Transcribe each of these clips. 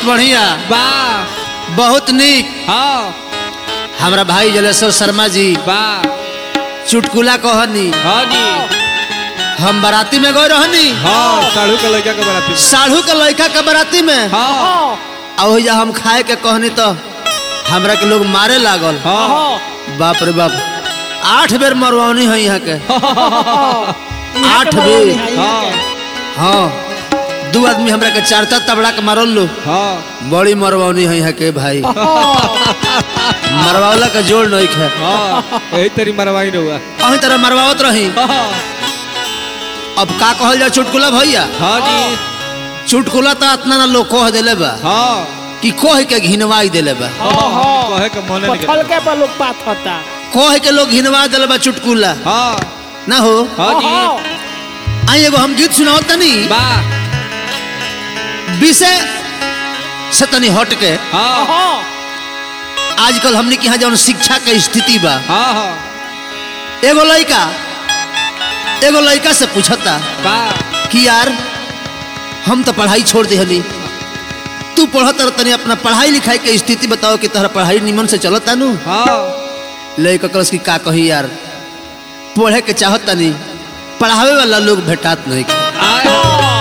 बहुत बढ़िया वाह बहुत नीक हाँ हमरा भाई जलेश्वर शर्मा जी वाह चुटकुला कहनी हाँ जी हम बाराती में गए रहनी हाँ साढ़ू के लड़का के बराती साढ़ू के लड़का के बाराती में हाँ आ ओहिजा हम खाए के कहनी तो हमरा के लोग मारे लागल हाँ बाप रे बाप आठ बेर मरवानी है यहाँ के आठ बेर हाँ हाँ दू आदमी हमरा के चार चार तबड़ा के मारल लो हाँ बड़ी मरवानी है यहाँ के भाई मरवावला का जोड़ नहीं है हाँ यही तेरी मरवाई रहुआ अही तरह मरवावत रही हाँ अब का कहल जाए चुटकुला भैया हाँ जी चुटकुला तो इतना ना लोग कह दिले बा हाँ कि कह के घिनवाई दिले बा कहे के मने नहीं पथल के पर लोग बात होता कह के लोग घिनवा दिले बा चुटकुला हाँ ना हो हाँ जी आई एगो हम गीत सुनाओ तनी वाह विषय से तनी हट के हाँ आजकल हमने के यहाँ जौन शिक्षा के स्थिति बा हाँ हाँ एगो लड़का एगो लड़का से पूछता वाह कि यार हम तो पढ़ाई छोड़ दिहली तू पढ़त रह तनी अपना पढ़ाई लिखाई के स्थिति बताओ कि तोहरा पढ़ाई निमन से चलता नु हाँ लड़का कलस की का कही यार पढ़े के चाहत तनी पढ़ावे वाला लोग भेटात नहीं आए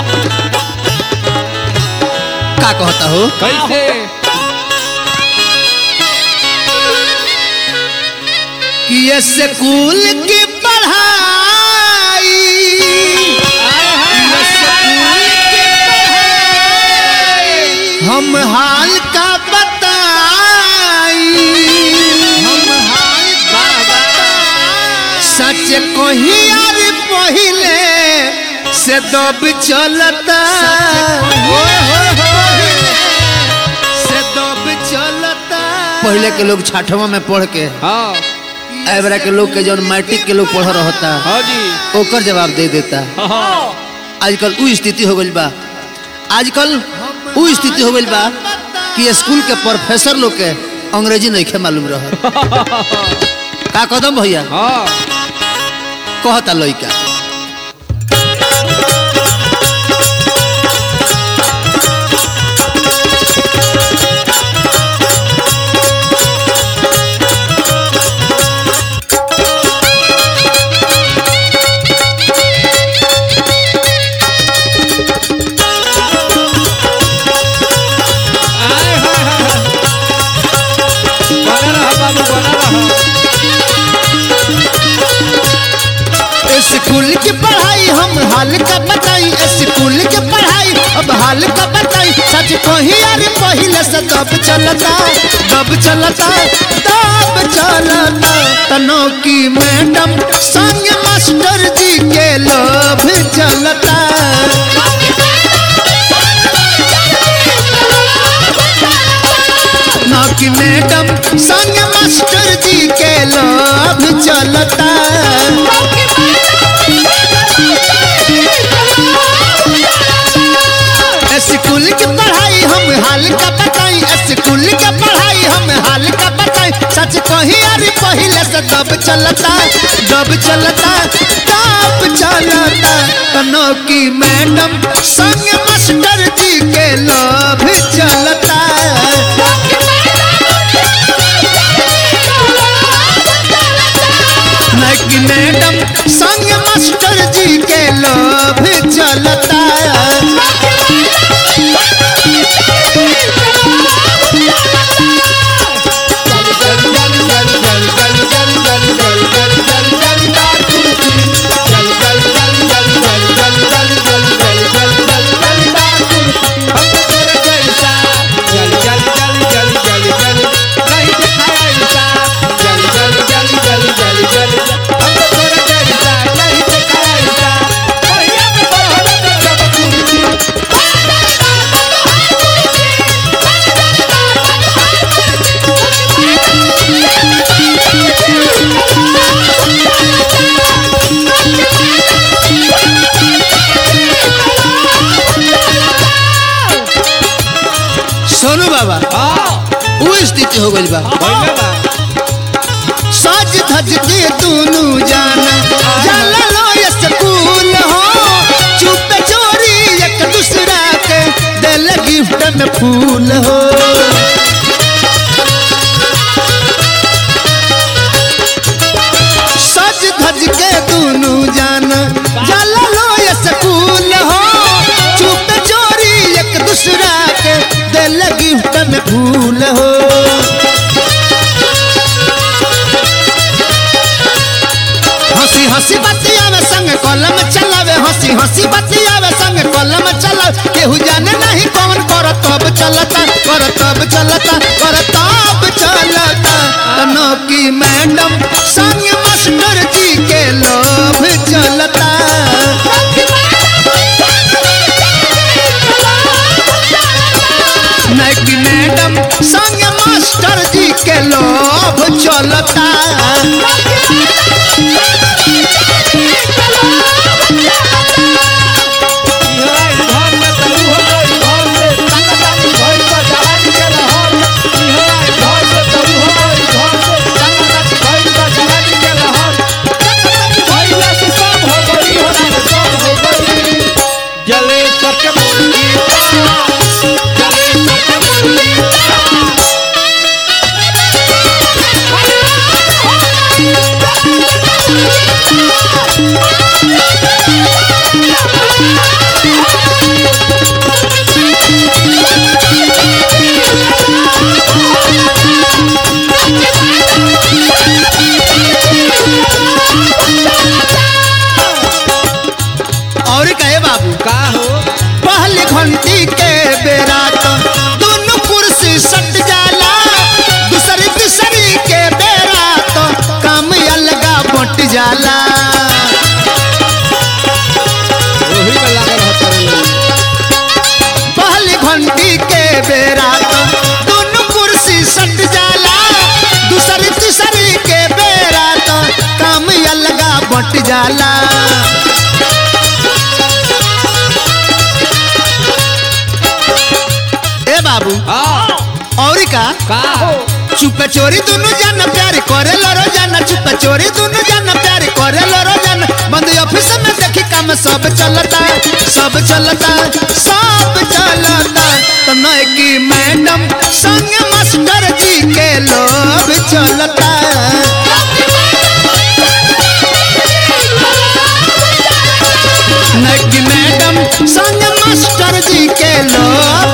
का कहता हो कैसे कि ये स्कूल की पढ़ाई ये स्कूल की पढ़ाई हम हाल का बताई हम हाल का बताई सच कही यार पहले से दब चलता से दब चलता पहले के लोग छठवा में पढ़ के हाँ एबरा के लोग के जौन मैट्रिक के लोग पढ़ रहता हाँ जी ओकर जवाब दे देता हाँ आजकल उ स्थिति हो गई बा आजकल उ स्थिति हो गई बा कि स्कूल के प्रोफेसर लोग के अंग्रेजी नहीं खे मालूम रह का कदम भैया हाँ कहता लइका आए हाय हाय बना रहा बाबू बना रहा स्कूल की पढ़ाई हम हाल का बताई स्कूल की पढ़ाई अब हाल का बताई सच कही यार पहले से दब चलता दब चलता दब चलता तनो की मैडम संग मास्टर जी के लोभ चलता ना की मैडम संग मास्टर जी के लोभ चलता स्कूल की पढ़ाई हम हाल का बताई स्कूल की पढ़ाई हम हाल का बताई सच कही अरे पहले से दब चलता दब चलता दब चलता तनो की मैडम संग मास्टर जी के लोभ चलता न की मैडम संग मास्टर जी के लोभ चलता सोनू बाबा वो स्थिति हो गई बा सज धज के दोनों जाना जाला लो ये स्कूल हो चुप चोरी एक दूसरा के दिल गिफ्ट में फूल फूल हो हंसी हंसी बतियावे संग कलम चलावे हंसी हंसी बतियावे संग कलम चलावे केहू जाने नहीं कौन कर तब चलता कर तब चलता कर तब चलता तनो की मैडम संग मास्टर जी के लोभ चलता नैकी मैडम संग मास्टर जी के लोभ चलता इहरा इधर में तरू हो गई घर से ताका ताकी भइल बा जवानी के लहर इहरा इधर में तरू हो गई घर से ताका ताकी भइल बा जवानी के लहर ताका ताकी भइला से सब हो गई हो रात सब हो गई जले सके मुर्गी जले सके मुर्गी और कहे बाबू का हो पहली घंटी के बेरा तो दोनों कुर्सी सट जाला दूसरी तीसरी के बेरा तो काम अलगा बट जाला ओही में लागल रहता रे लोग पहली घंटी के बेरा तो दोनों कुर्सी सट जाला दूसरी तीसरी के बेरा तो काम अलगा बट जाला ए बाबू हां और का का हो चुप चोरी दोनों जाना प्यार करे लो रोजाना चुप चोरी दोनों जाना प्यार करे लो रोजाना बंद ऑफिस में देखी काम सब चलता सब चलता सब चलता तो नए की मैडम संग मास्टर जी के लोभ चलता नए की मैडम संग मास्टर जी के लोभ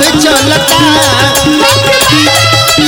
चलता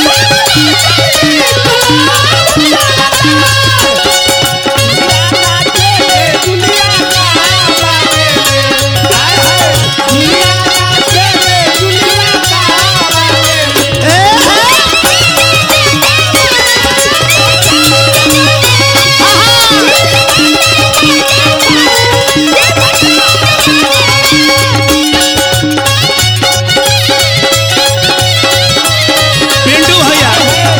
पिंटू भैया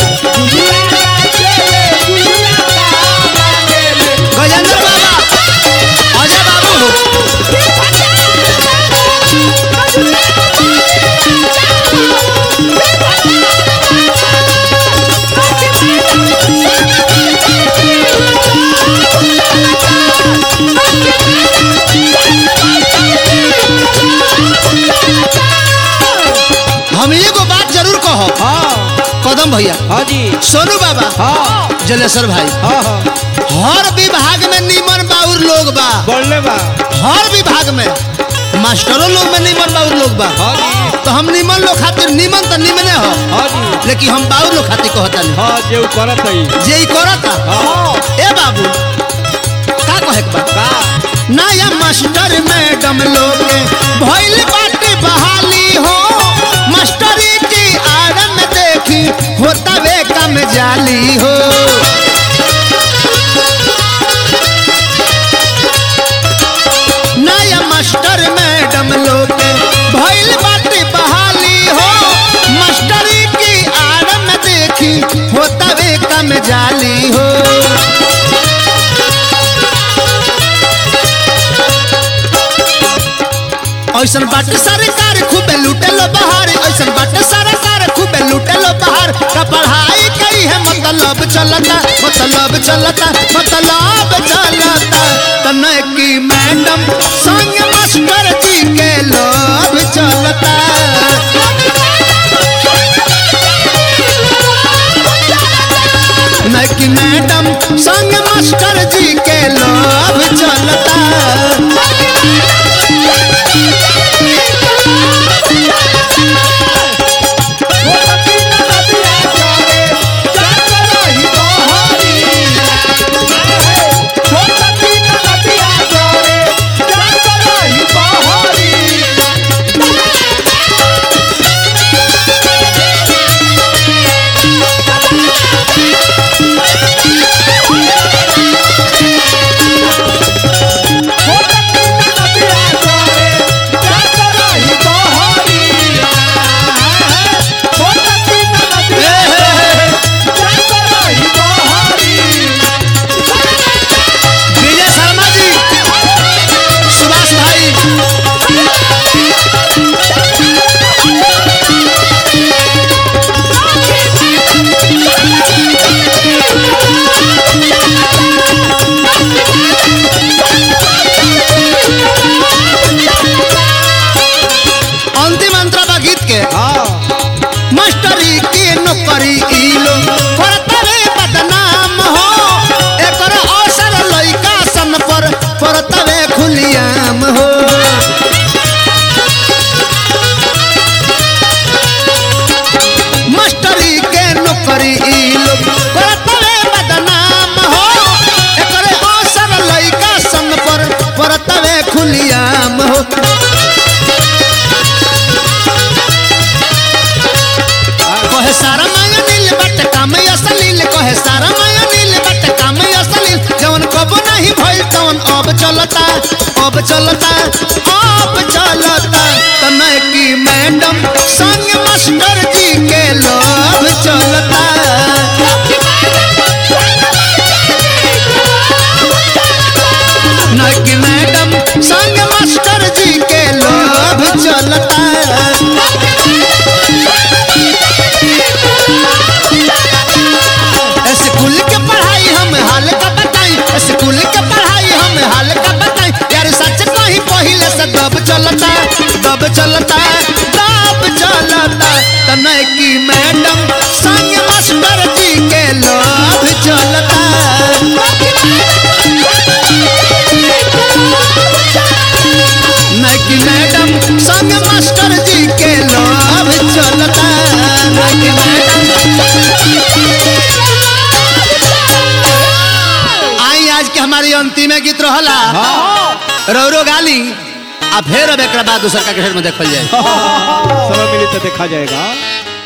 गजेंद्र बाबा अजय बाबू हम एगो बात जरूर कहो कदम भैया हाजी सोनू बाबा हाँ जलेश्वर भाई हाँ हाँ हर विभाग में निमन बाउर लोग बा बोलने बा हर विभाग में मास्टरों लोग में निमन बाउर लोग बा हाजी तो हम निमन लोग खातिर निमन तो निमने हो हाजी लेकिन हम बाउर लोग खातिर कहता नहीं हाँ जे उ करत है जे ई करता हाँ ए बाबू का कहे के बा का नया मास्टर मैडम लोग के भइल बाटे बहाली हो मास्टरी की आड़ में देखी होता वे कम जाली हो नया मास्टर मैडम लोग के भइल बाटे बहाली हो मास्टरी की आड़ में देखी होता वे कम जाली हो ऐसन बाटे सरकार खूबे लूटेलो बाहर ऐसन बाटे सरकार खूबे लूटेलो बाहर का पढ़ाई कई है मतलब चलता मतलब चलता मतलब चलता तने की मैडम संग मास्टर जी के लोभ चलता न की मैडम संग मास्टर जी के लोभ चलता वो तकी अब चलता तने की मैडम संग मास्टर जी के लोभ चलता न कि मैडम संग मास्टर जी के लोभ चलता स्कूल के पढ़ाई हम हाल का बताई स्कूल के पढ़ाई हम हाल का बताई यार सच कहीं पहले से दब चलता दब चलता दब चलता तने की मैडम संग मास्टर जी के लोभ चलता न कि मैडम संग मास्टर जी के लोभ चलता न कि मैडम आई आज के हमारी अंतिम गीत रहला रौरो गाली आ फिर अब एक बाद दूसर का घेर में देखल जाए समय मिली तो देखा जाएगा